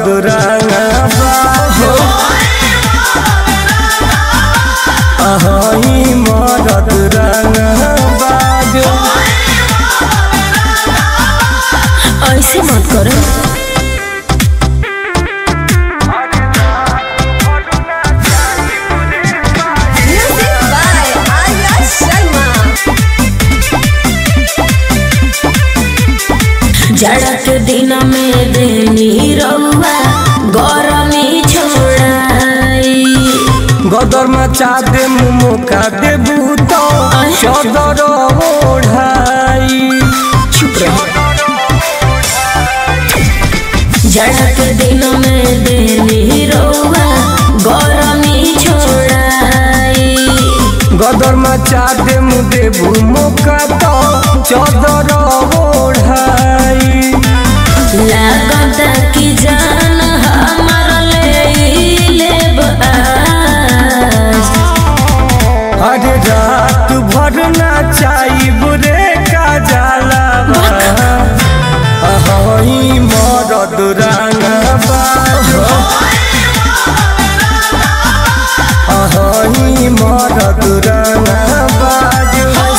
मरद रंगबाज अहई मरद रंगबाज ऐसे मत करो Music by Arya Sharma. जाड़ा के दिन में देनी रउआ गरमी छोड़ाई गदर मचा दे मुका दे भूतो चदर ओढ़ाई चुप रहो जाड़ा के दिन में देनी रउआ गरमी छोड़ाई गदर मचा दे मुदे भूमोका तो चदर ओढ़ाई लागत की जान हमर ले लेब आज अरे रात भर नाचाई बुरे का जाला अहई मरद रंगबाज अहई मरद रंगबाज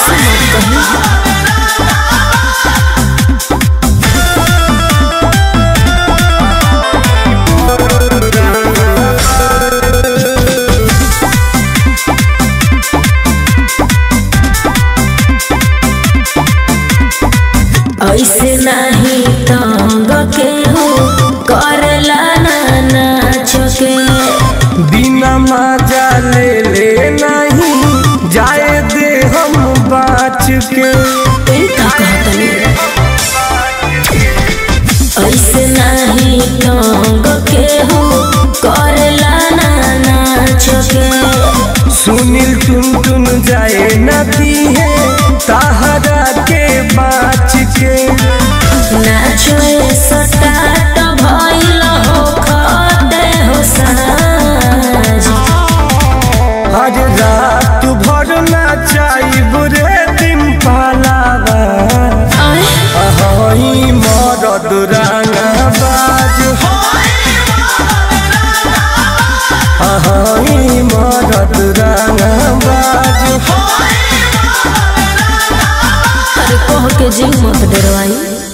ऐसे नहीं तंग के हो करला ना नाच के बिना मजा ले ले नहीं जाए दे हम बाच के ए का कहतनी ऐसे नहीं तंग के हो करला ना नाच के सुनील टुन टुन जाए नदी है ताहरा के बाच के नाचो ए सटाट भइल हो खदे हो साज हर रात भर नाचाई बुरे दिन पालावा आए अहई मरद रंगबाज अहई मरद रंगबाज अरे कह के जी मत डरवाई